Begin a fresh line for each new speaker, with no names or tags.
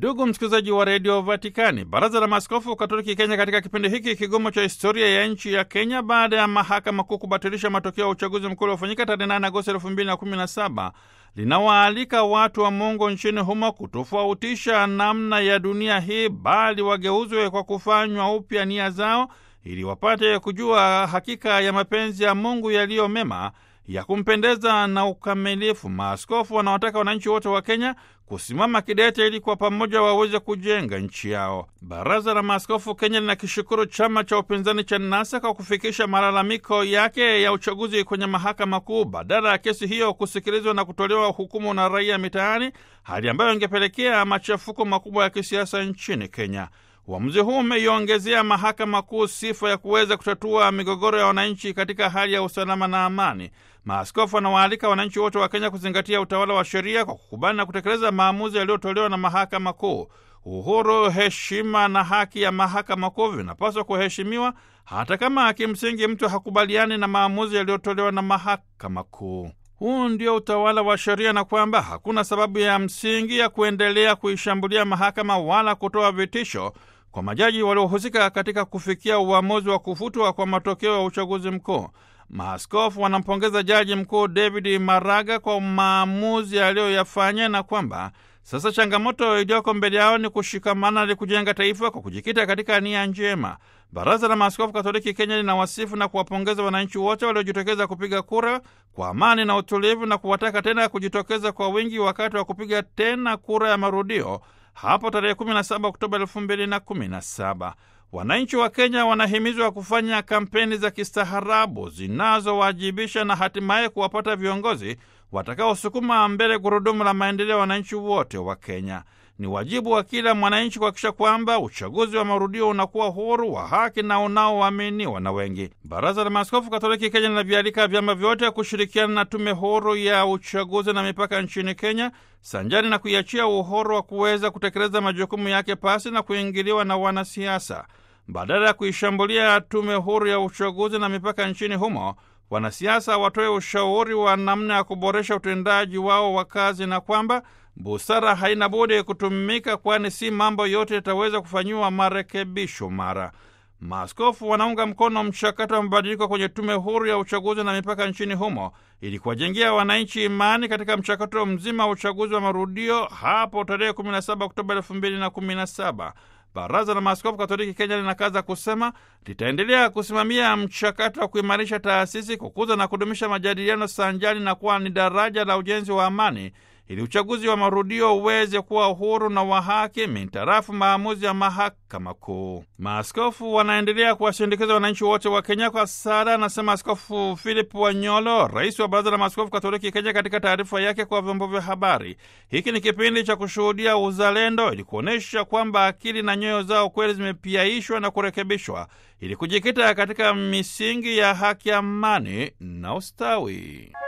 Ndugu msikilizaji wa redio Vatikani, baraza la maaskofu katoliki Kenya katika kipindi hiki kigumu cha historia ya nchi ya Kenya baada ya mahakama kuu kubatilisha matokeo ya uchaguzi mkuu uliofanyika tarehe 8 Agosti 2017 linawaalika watu wa Mungu nchini humo kutofautisha namna ya dunia hii, bali wageuzwe kwa kufanywa upya nia zao ili wapate kujua hakika ya mapenzi ya Mungu yaliyo mema ya kumpendeza na ukamilifu. Maaskofu wanawataka wananchi wote wa Kenya kusimama kidete ili kwa pamoja waweze kujenga nchi yao. Baraza la Maaskofu Kenya linakishukuru chama cha upinzani cha NASA kwa kufikisha malalamiko yake ya uchaguzi kwenye mahakama kuu badala ya kesi hiyo kusikilizwa na kutolewa hukumu na raia mitaani, hali ambayo ingepelekea machafuko makubwa ya kisiasa nchini Kenya. Uamuzi huu umeiongezea mahakama kuu sifa ya kuweza kutatua migogoro ya wananchi katika hali ya usalama na amani. Maaskofu wanawaalika wananchi wote wa Kenya kuzingatia utawala wa sheria kwa kukubali na kutekeleza maamuzi yaliyotolewa na mahakama kuu. Uhuru, heshima na haki ya mahakama kuu vinapaswa kuheshimiwa hata kama kimsingi mtu hakubaliani na maamuzi yaliyotolewa na mahakama kuu. Huu ndio utawala wa sheria na kwamba hakuna sababu ya msingi ya kuendelea kuishambulia mahakama wala kutoa vitisho kwa majaji waliohusika katika kufikia uamuzi wa kufutwa kwa matokeo ya uchaguzi mkuu. Maaskofu wanampongeza Jaji Mkuu David Maraga kwa maamuzi aliyoyafanya na kwamba sasa changamoto iliyoko mbele yao ni kushikamana ili kujenga taifa kwa kujikita katika nia njema. Baraza la Maaskofu Katoliki Kenya linawasifu na kuwapongeza wananchi wote waliojitokeza kupiga kura kwa amani na utulivu na kuwataka tena kujitokeza kwa wingi wakati wa kupiga tena kura ya marudio hapo tarehe 17 Oktoba 2017. Wananchi wa Kenya wanahimizwa kufanya kampeni za kistaarabu zinazowajibisha na hatimaye kuwapata viongozi watakaosukuma mbele gurudumu la maendeleo ya wananchi wote wa Kenya. Ni wajibu wa kila mwananchi kuhakikisha kwamba uchaguzi wa marudio unakuwa huru, wa haki na unaoaminiwa na wengi. Baraza la Maaskofu Katoliki Kenya linavialika vyama vyote kushirikiana na tume huru ya uchaguzi na mipaka nchini Kenya, sanjari na kuiachia uhuru wa kuweza kutekeleza majukumu yake pasi na kuingiliwa na wanasiasa. Badala ya kuishambulia tume huru ya uchaguzi na mipaka nchini humo, wanasiasa watoe ushauri wa namna ya kuboresha utendaji wao wa kazi na kwamba busara haina budi kutumika, kwani si mambo yote yataweza kufanyiwa marekebisho mara. Maaskofu wanaunga mkono mchakato wa mabadiliko kwenye tume huru ya uchaguzi na mipaka nchini humo ili kuwajengea wananchi imani katika mchakato mzima wa uchaguzi wa marudio hapo tarehe 17 Oktoba 2017. Baraza la Maaskofu Katoliki Kenya linakaza kusema litaendelea kusimamia mchakato wa kuimarisha taasisi, kukuza na kudumisha majadiliano sanjari na kuwa ni daraja la ujenzi wa amani ili uchaguzi wa marudio uweze kuwa uhuru na wa haki mintarafu maamuzi ya mahakama kuu. Maaskofu wanaendelea kuwasindikiza wananchi wote wa Kenya kwa sala, anasema Askofu Philip Wanyolo, rais wa Baraza la Maaskofu Katoliki Kenya, katika taarifa yake kwa vyombo vya habari. Hiki ni kipindi cha kushuhudia uzalendo, ili kuonyesha kwamba akili na nyoyo zao kweli zimepiaishwa na kurekebishwa, ili kujikita katika misingi ya haki, amani na ustawi.